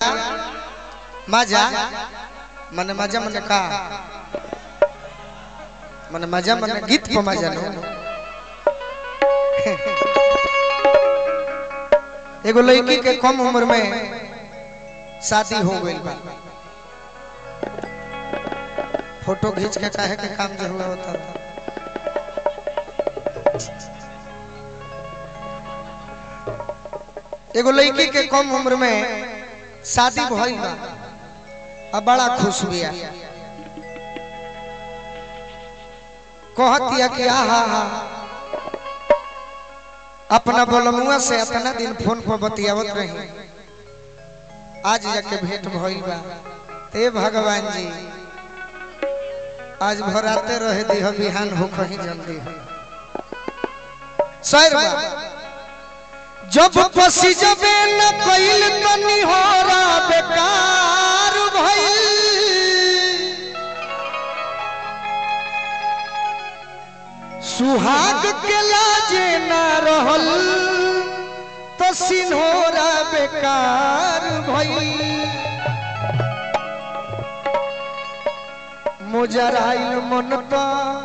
मजा मने मजा मने का मने मजा मने गीत को मजा नो एगो लड़की के कम उम्र में शादी हो गई बा फोटो खींच के काहे के काम जो हुआ होता था एगो लड़की के कम उम्र में शादी भइल बा अब बड़ा खुश बिया कहतिया कि आहा हा अपना बोलमुआ से अपना दिन फोन पर बतियावत रही आज जाके भेंट भइल बा ते भगवान जी आज भराते रहे दी बिहान हो कहीं जल्दी हो सर बा जब पसी जबे न कइल तनी होरा बेकार भइल सुहाग के लाजे ना रहल तो सिन्होरा बेकार भइल मुजराइल मन तो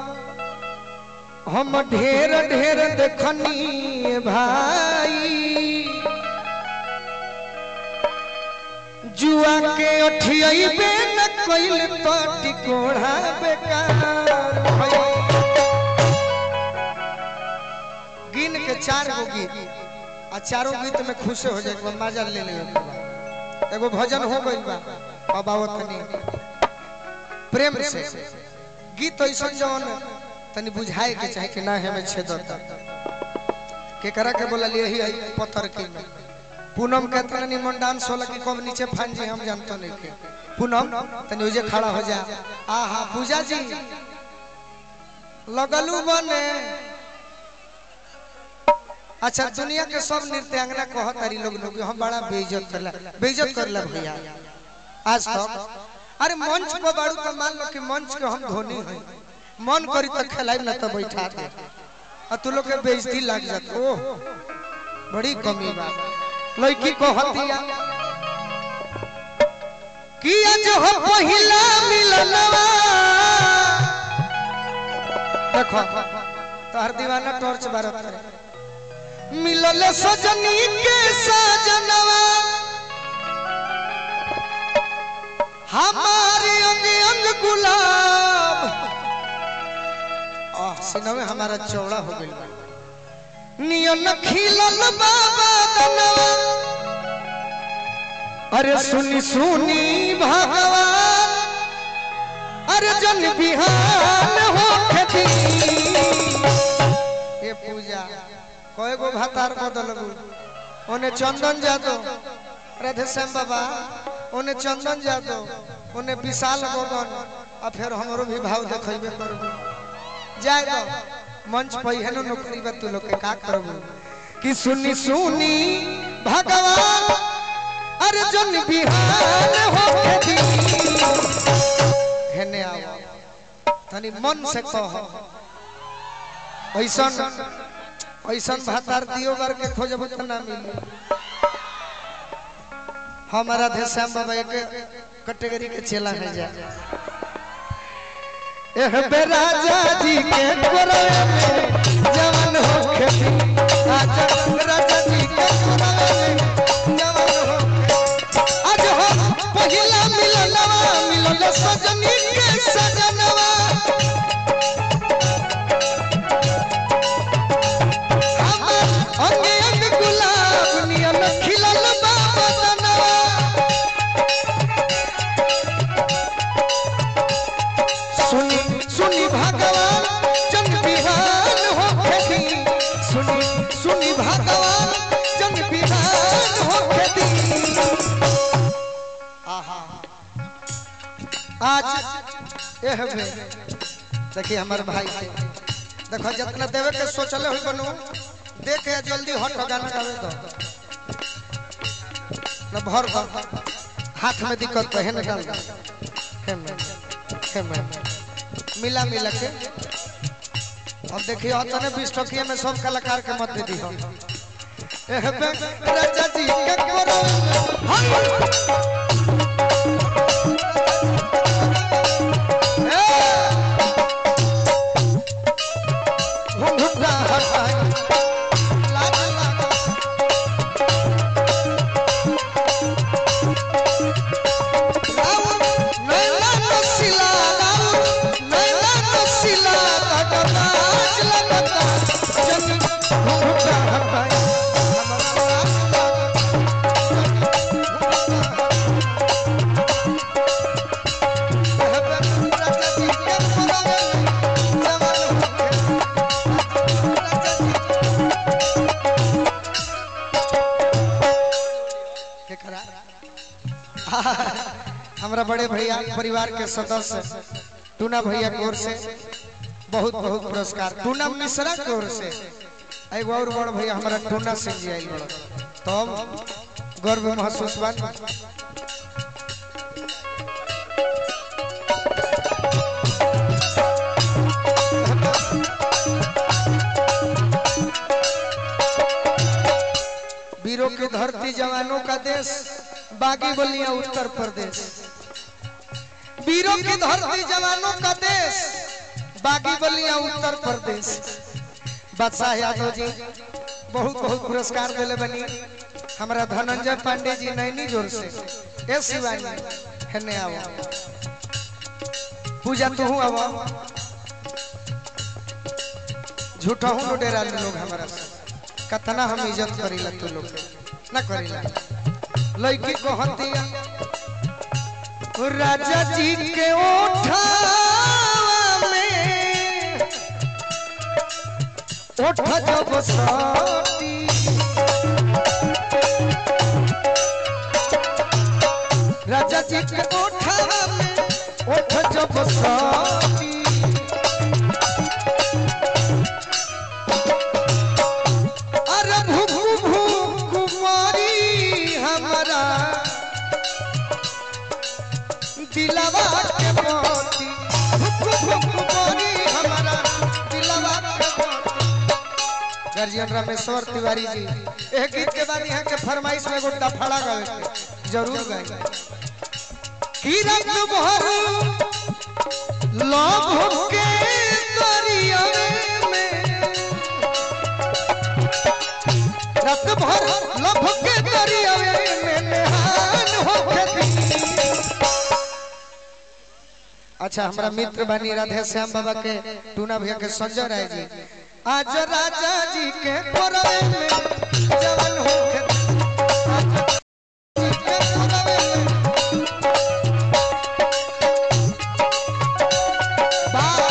हम ढेर ढेर देखनी भाई जुआ के अठियबे न कइल तो टिकोड़ा बेकार भइल गिन के चार गो गीत आ चारों गीत में खुश हो जाए मजा ले ले एगो भजन हो गइल बा अब आवत नहीं प्रेम से गीत ऐसा जौन तनी बुझाए के चाहे कि ना हमें छेद के करा के बोला लिए ही पत्थर के में पूनम के तना निमन डांस होला कि कब नीचे फान जी हम जानतो नहीं के पूनम तनी उजे खड़ा हो जा आहा पूजा जी लगलू बने अच्छा दुनिया के सब नृत्यांगना कहत तारी लोग लोग हम बड़ा बेइज्जत करला बेइज्जत करला भैया आज तक अरे मंच पर बाड़ू तो मान लो कि मंच के हम धोनी है मन करी तो खेलाई ना तो बैठा दे और तू लोग के बेइज्जती लग जात ओह बड़ी कमी बा लड़की को हतिया कि आज हो पहिला मिलनवा देखो तोहर दीवाना टॉर्च बारत है मिलल सजनी के सजनवा हमारे अंग अंग गुलाब आह सिनवे हमारा चौड़ा हो गइल बा नियन खिलल बाबा दनवा अरे सुनी सुनी भगवान अरे जन बिहान हो खेती ये पूजा कय गो भातार बदलबू ओने चंदन जादव राधे श्याम बाबा ओने चंदन जादव ओने विशाल गोगन आ फिर हमरो भी भाव देखबे करबू जाए दो मंच पर है नौकरी बा तू लोग के का करबू कि सुनी सुनी भगवान अरे जन बिहान हो खेती हेने आओ तनी मन से कह ऐसन ऐसन भातार दियो बार के खोजबू त ना मिली हमारा थे श्याम बाबा एक कैटेगरी के चेला है जा एह बे राजा जी के कोरवे में जवान हो खेती आजा राजा जी के कोरवे में जवान हो खेती। आज हो पहिला मिलनवा मिलल सजनी के सजनवा हमर अंग अंग गुलाब नियन खिलल बाबा दनवा सुनी सुनी भगवान जन बिहान हो खेती सुनी सुनी भगवान जन बिहान हो खेती आहा आज एह में देखिए हमारे भाई के देखो जितना देवे के सोचले हो बनू देखे जल्दी हट गाना गावे दो न भर भर हाथ में दिक्कत तो है न डाल दो। है में है में मिला मिला के अब देखिए तने बीस टकिया में सब कलाकार के मत दे दी एह बे राजा जी के कोरो हाय घुंघटा हटाई लाज लागा राउर नैना नसीला राउर नैना नसीला तकबाज लगता जन घुंघटा हटाई हमरा लाज हमारा बड़े भैया परिवार के सदस्य टूना भैया की ओर से बहुत बहुत पुरस्कार टूना मिश्रा की ओर से एगो और बड़ भैया हमारा टूना सिंह जी आइल बड़ा तो हम गर्व महसूस बन वीरों की धरती जवानों का देश बागी बलिया उत्तर प्रदेश वीरों की धरती जवानों का देश बागी बलिया उत्तर प्रदेश बादशाह यादव जी बहुत बहुत पुरस्कार दिले बनी हमारा धनंजय पांडे जी नैनी जोर से ए शिवानी हेने आओ पूजा तू आओ झूठा हूँ डेरा लोग हमारा से कतना हम इज्जत करीला तू लोग ना करीला लड़की को हतिया राजा जी के ओठावा में ओठ जब सटी राजा जी के ओठावा में ओठ जब सटी अरे भू भू कुमारी हमारा दिलवा के मोती भू भू कुमारी हमारा दिलवा के मोती गार्जियन रामेश्वर तिवारी जी एक गीत के बाद यहाँ के फरमाइश में गोटा फड़ा गए जरूर गए की रात भर लव के दरिया में रात भर लभ के दरिया में नहान होके दी अच्छा हमारा मित्र बानी राधे श्याम बाबा के टूना भैया के संजय राय जी आज राजा जी के कोरवे में जवन होके राजा जी के कोरवे में बा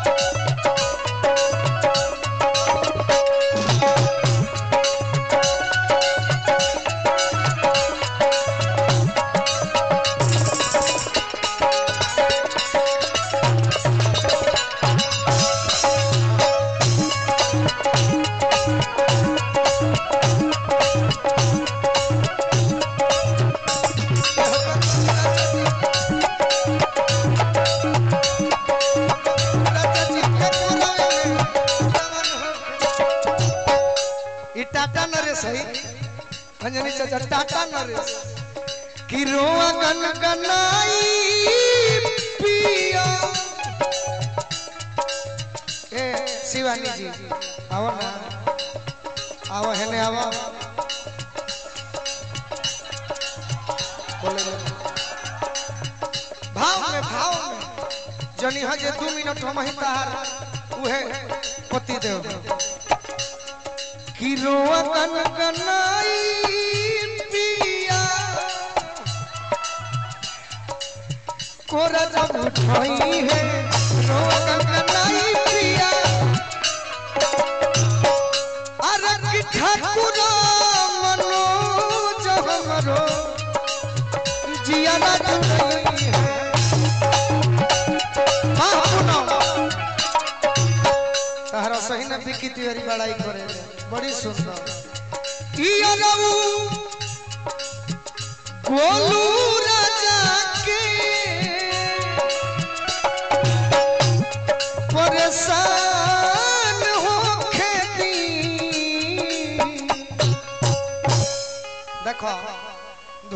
ई टाटा नरेश है अंजनी चाचा टाटा नरेश कि रोआ गन गनाई पिया ए शिवानी जी आओ ना आओ है ने आओ बोले बोले। भाव में भाव में जनी हजे दू मिनट हम ही तार उहे पति देव कि रोआ गन गनाई पिया कोरा जब उठाई है रोआ गन गनाई पिया अरे कि ठाकुर मनोज हमरो जिया ना जुड़ई है हाँ पुनः तहरा सही न बिकी तिवारी बड़ाई करे बड़ी सुंदर ई अनऊ गोलू राजा के परेशान हो खेती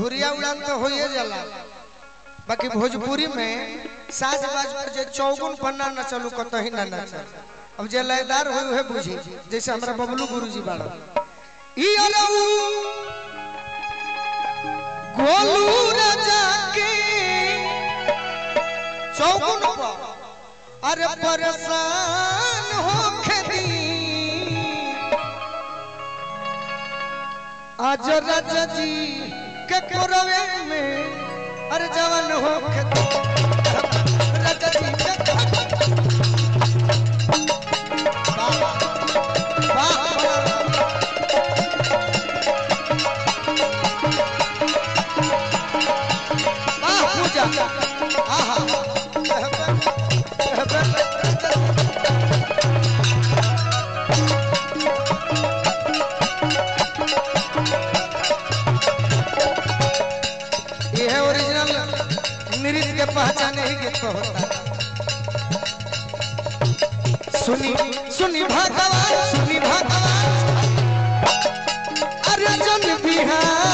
धुरिया उड़ान तो होइए जाला बाकी भोजपुरी में साज बाज पर जे चौगुन पन्ना न चलू कतही ना ना चल अब जे लयदार होई उहे बुझी जैसे हमरा बबलू गुरुजी बाड़ा ई अलऊ गोलू राजा के चौगुन पर अरे परेशान होखे दी आज राजा जी के कोरवे में अरे जवान होखे दी राजा जी के वाह वाह वाह वाह पूजा आहा ये है ओरिजिनल नृत्य के पहचान ही गीत पर होता है सुनी सुनी भगवान सुनी भगवान अरे जन बिहार